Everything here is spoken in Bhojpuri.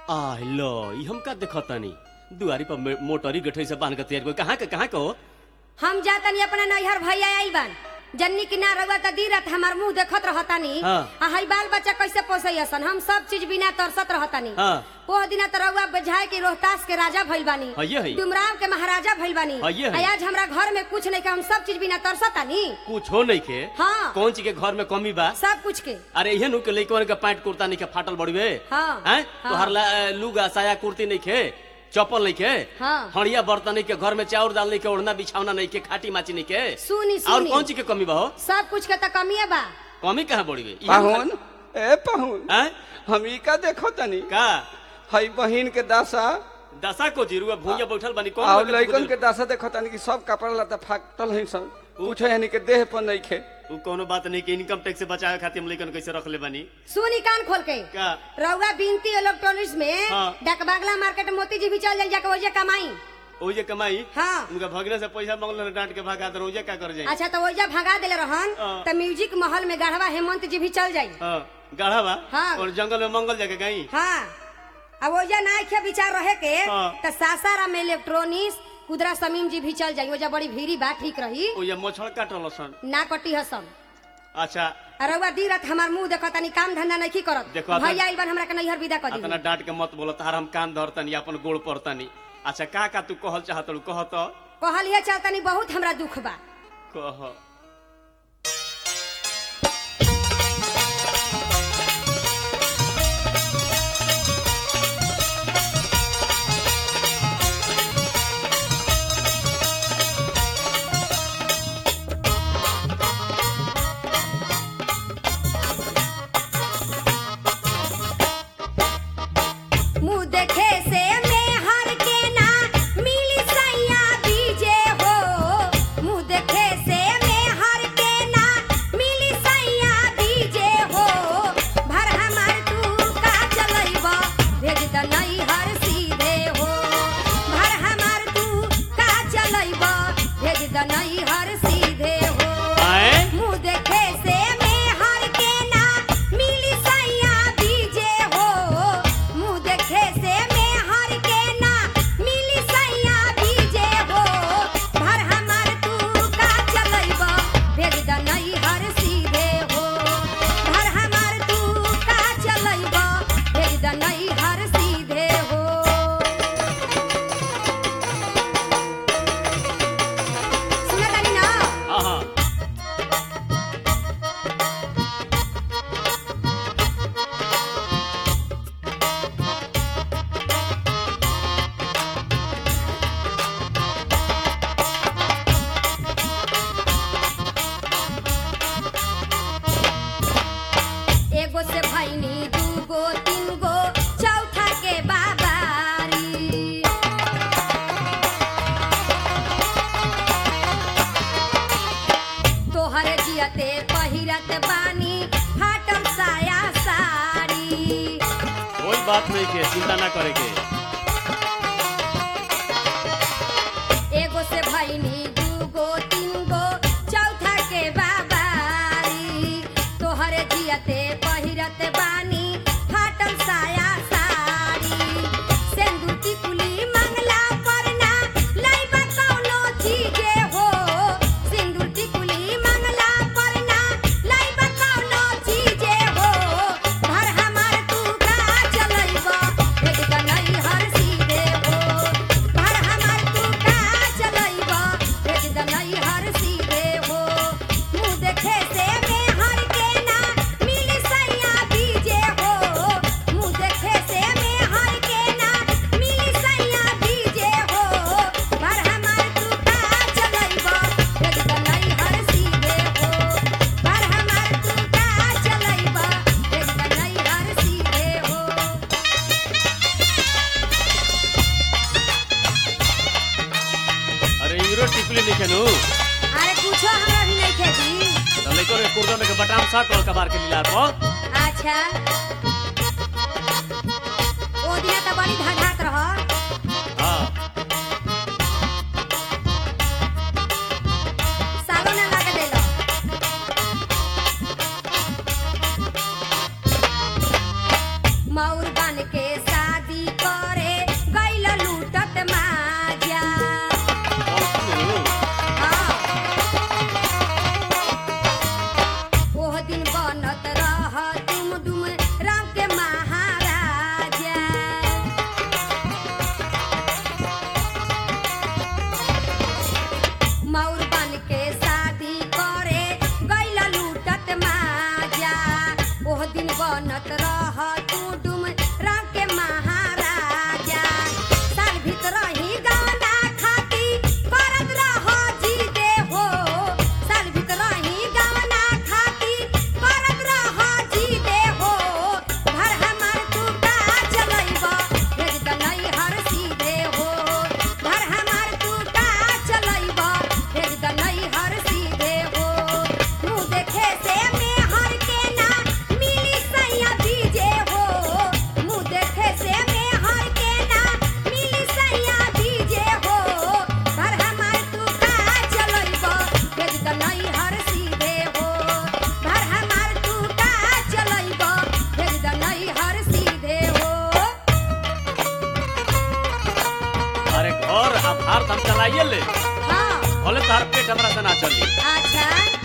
आ लो ई हम का देखतानी दुआरी पर मे- मोटरी गठरी से बांध के तैयार कोई कहाँ के कहाँ के हो हम जातनी अपना नैहर भैया आइल बान जन्नी की ना रउआ त दीरत हमार मुंह देखत रहतानी हाँ। आ हई बाल बच्चा कैसे पोसैसन हम सब चीज बिना तरसत रहतानी हाँ। ओह दिना त रउआ बजाय के रोहतास के राजा भइल बानी हइये हई। डुमराव के महाराजा भइल बानी हइये हई। आ आज हमरा घर में कुछ नहीं के हम सब चीज बिना तरसतानी कुछ हो नहीं के हाँ। कौन चीज के घर में कमी बा सब कुछ के अरे इहे नु के लइकवन के पैंट कुर्ता नहीं के फाटल बड़वे हाँ। हैं हाँ। तोहर ला अ, लुगा साया कुर्ती नहीं के चप्पल नहीं के हाँ। हड़िया बर्तन नहीं के घर में चाउर दाल नहीं के ओढ़ना बिछावना नहीं के खाटी माची नहीं के सुनी और सुनी कौन चीज के कमी बा हो सब कुछ के त कमिए बा कमी कहाँ बड़वे पाहुन ए पाहुन हैं हम ई का देखो तनी का हई बहिन के दासा दशा को जीरुआ भूया बैठल बानी कौन और लगे लइकन खुदल? के दासा देखो तनी कि सब कपड़ा लता फाटल है सन कुछ यानी के देह पर नहीं खे उ कोनो बात नहीं कि इनकम टैक्स से बचावे खातिर हम लइकन कैसे रख ले बानी सुनी कान खोल के का रउआ बिनती इलेक्ट्रॉनिक्स में हाँ। डकबागला मार्केट मोती जी भी चल जाई जाके वजह कमाई ओजे कमाई हाँ। उनका भगने से पैसा मांगल डांट के भागा दर ओजे का कर जाई अच्छा तो वजह भगा देले रहन हाँ। त म्यूजिक महल में गढ़वा हेमंत जी भी चल जाई हां गाढ़ा बा हाँ। और जंगल में मंगल जाके गई हाँ अब वजह ना खे विचार रहे के हाँ। त सासाराम में इलेक्ट्रॉनिक्स कुदरा समीम जी भी चल जाई वजह बड़ी भीड़ी बा ठीक रही ओजे मछड़ काटल सन ना कटी हसन अच्छा रउआ दी रात हमार मुंह देखत तनी काम धंधा नहीं करत देखो, अतन- भैया आइल बन हमरा के नैहर विदा कर दी अतना डांट के मत बोलो तार हम कान धरतनी अपन गोड़ पड़तनी अच्छा का का तू कहल चाहत कह तो कहलिए चलतनी बहुत हमरा दुख बा कह मुंह देखे से मैं हर के ना मिली सैया बीजे हो मुंह देखे से मैं हर के ना मिली सैया बीजे हो भर हमार तू का चलैबा भेज द नहीं हर सीधे हो भर हमार तू का चलैबा भेज द नहीं हर सीधे हो आए मुंह देखे से मैं हर के ना मिली सैया बीजे हो मुंह देखे से मैं हर के ना मिली सैया बीजे हो भर हमार तू का चलैबा भेज द नहीं हर सीधे हो भर हमार तू का चलैबा भेज द नहीं हर सीधे हो सुनत तानी ना हां हां एगो से भैनी दूगो तीन गो चौथा के बाबारी तोहरे जियते पहिरत बानी फाटल साया साड़ी कोई बात नहीं के चिंता ना करे के एगो से भैनी दूगो तीन गो चौथा के बाबारी तोहरे जियते पहिरत बानी फाटल साया साड़ी सेंदूर की कुली मंगला परना लइबा कौनो चीजे हो सिंदूर की कुली मंगला परना लइबा कौनो चीजे हो भर हमार तू का चलइबा भेज द नहीं हर सीधे हो भर हमार तू का चलइबा भेज द नहीं हर सीधे हो मुंह देखे से मैं हर के ना मिली सैया बीजे हो मुंह देखे से मैं हर के ना मिली सैया बीजे हो भर हमार तू का चलइबा भेज द नहीं हर सीधे हो भर हमार तू का चलइबा भेज द नहीं हर सीधे हो अरे यूरो टिकुली लिखे नु अरे कुछो हमरा भी नहीं खेती तो लइकन के कुर्दन के बटाम साट और कबार के लीला पर अच्छा ओ दिना त बड़ी धड़ात रह हां सालो ना लगे देलो मौर बन के शादी दवाइए ले हाँ भले तोहर पेट हमरा से ना चली अच्छा